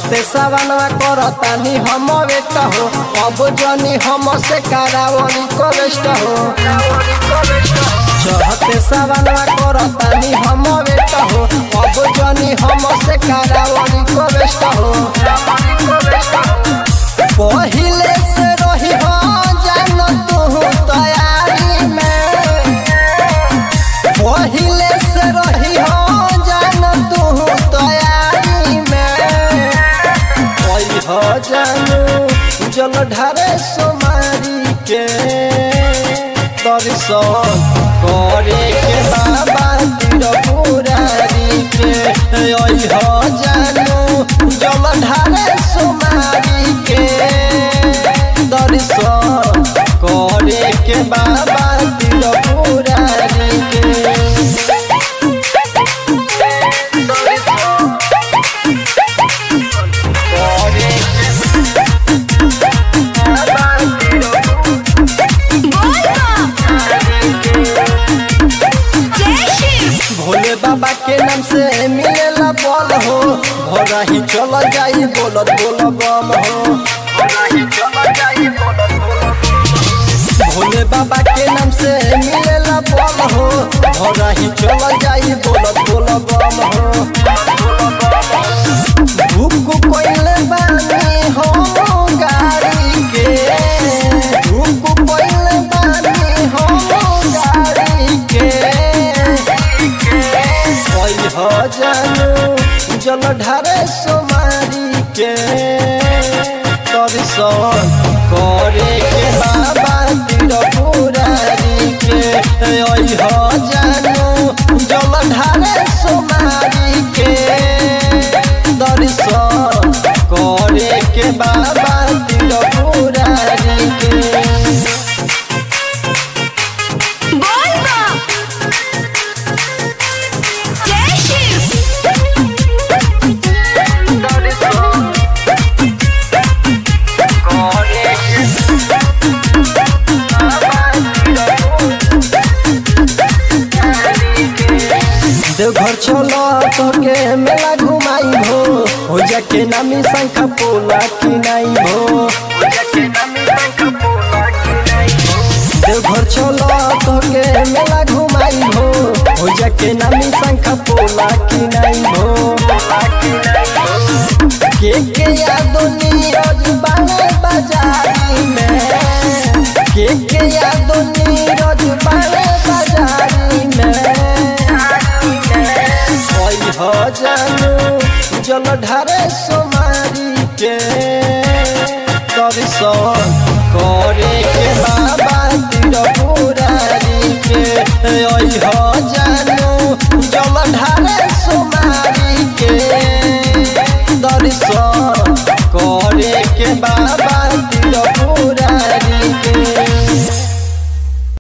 चढ़ते सवनवा करतानी हम वेट हो अब जनी हम से करावनी कवेस्ट हो चढ़ते सवनवा करतानी हम वेट हो अब जनी हम से करावनी कवेस्ट हो पहिले से रही हो जान तू तैयारी में पहिले से रही हो जान तू तैयारी में कोई हो जानू जल ढारे सोमारी के दर्शन करे के बाबा तीर पुरारी के ओई हो जानू जल ढारे सोमारी के दर्शन करे के बाबा तीर पुरारी के भोले बाबा के नाम से मिलेला बल हो भोरा ही चल जाई बोलत बोल बम हो भोले बाबा के नाम से मिलेला बल हो भोरा ही चल जाई बोलत बोल बम हो भूख कोइले बानी हो गाड़ी के भूख कोइले बानी हो गाड़ी के कोई हो जानू जल ढारे सोमारी के दर्शन करे के बाबा तीर पुरारी के ओई हो जानू जल ढारे सोमारी के दर्शन करे के बाबा तीर पुरारी के देवघर चलो तोके मेला घुमाई भो हो जाके नामी शंखा पोला किनाई भो देवघर चलो तोके मेला घुमाई भो हो जाके नामी शंखा पोला किनाई भो के के यादो नीरज बाले बाजारी में के के यादो नीरज बाले बाजारी में कोई हो जानू जल ढारे सोमारी के दर्शन करे के बाबा तीर पुरारी के ओई हो जानू